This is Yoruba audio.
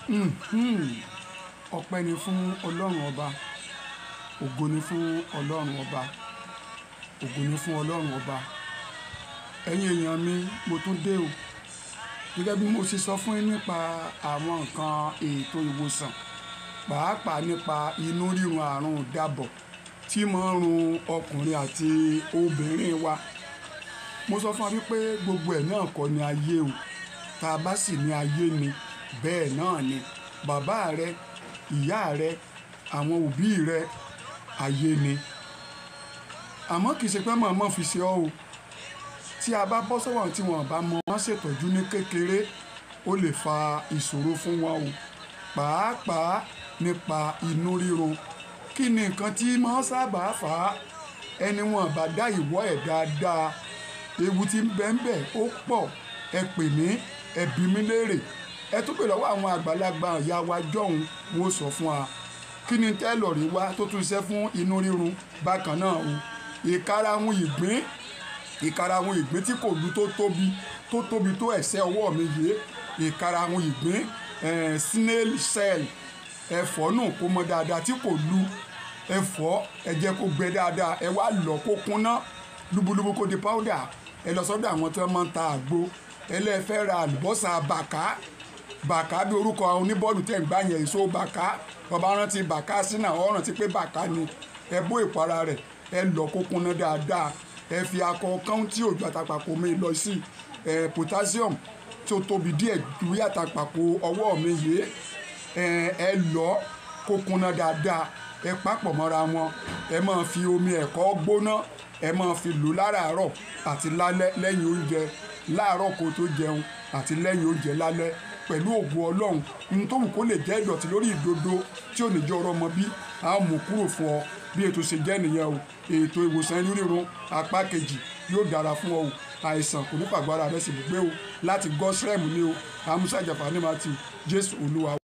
ọpẹ́ ni fún ọlọ́run ọba ògo ni fún ọlọ́run ọba ògo ni fún ọlọ́run ọba ẹ̀yin èèyàn mi mo tún dé o gẹ́gẹ́ bí mo ṣe sọ fún yín nípa àwọn nǹkan ètò ìwòsàn pàápàá nípa inú rírun àrùn dàbọ̀ tí máa ń run ọkùnrin àti obìnrin wa mo sọ fún wa wípé gbogbo ẹ̀ náà kọ́ ni ayé o tá a bá sì ní ayé ni bẹ́ẹ̀ náà ni bàbá rẹ ìyá rẹ àwọn òbí rẹ ayé ni àmọ́ kì í ṣe pé màmá fi ṣe ọ́ o tí a bá bọ́ sọ́wọ́n tí wọ́n bá mọ wọ́n ṣètọ́jú ní kékeré ó lè fa ìṣòro fún wọn o pàápàá nípa inú ríro kí ni nǹkan tí máa sábà fà á ẹni wọn bá dá ìwọ́ ẹ̀ dáadáa ewu tí ń bẹ ń bẹ ó pọ̀ ẹ pè mí ẹ bí mi léèrè ẹ tún pè lọ́wọ́ àwọn àgbàlagbà ìyá wa jọ̀hún wọn ó sọ fún wa kí ni tẹ́lọ̀ rí wá tó tún ṣe fún inú rírun bákan náà o ìkarahun ìgbín ìkarahun ìgbín tí kò lu tó tóbi tó tóbi tó ẹsẹ̀ ọwọ́ mi yé ìkarahun ìgbín eh, snail cell ẹ̀fọ́ náà kó mọ dáadáa tí kò lu ẹ̀fọ́ ẹ jẹ́ kó gbẹ dáadáa ẹ wá lọ kó kúnná lúbúlúbú kó di powder ẹ lọ sọ́dọ̀ àwọn tí wọ́n máa ń ta àgbo ẹlẹ́fẹ́ ra àlùbọ́sà bàká bàká bí orúkọ oníbọ́ọ̀lù tẹ̀ ń gbá yẹn èso bàká ọba rántí bàká sínú àwọn rántí pé bàká ni ẹ bó ìpara rẹ̀ ẹ lọ kó kúnná dáadáa ẹ fi akọ kán tí òjò àtàpàpọ̀ mi lọ sí ẹ potassium tí ó tóbi díẹ̀ ju àtàpàpọ̀ ọwọ́ mi yé ẹ ẹ lọ kó kúnná dáadáa ẹ papọ̀ mọ́ra wọn ẹ máa fi omi ẹ̀kọ́ gbóná ẹ máa fi lò láràárọ̀ àti lálẹ́ lẹ́yìn oúnjẹ láàárọ̀ kó tó jẹun àti lẹ́yìn oúnjẹ lálẹ́ pẹ̀lú ògùn ọlọ́run ohun tó wù kó lè jẹ́ ìdọ̀tí lórí ìdodo tí ò ní jẹ́ ọ̀rọ̀ ọmọ bí a ó mú kúrò fún ọ bí ètò ṣe jẹ́ nìyẹn o ètò ìwòsàn inú rírun apá kejì yóò dára fún ọ o àìsàn kò ní pàgbára rẹ sì gbé o láti gọ́sírẹ́mù ni o amúṣàjàfà ní matthew jésù olúwa.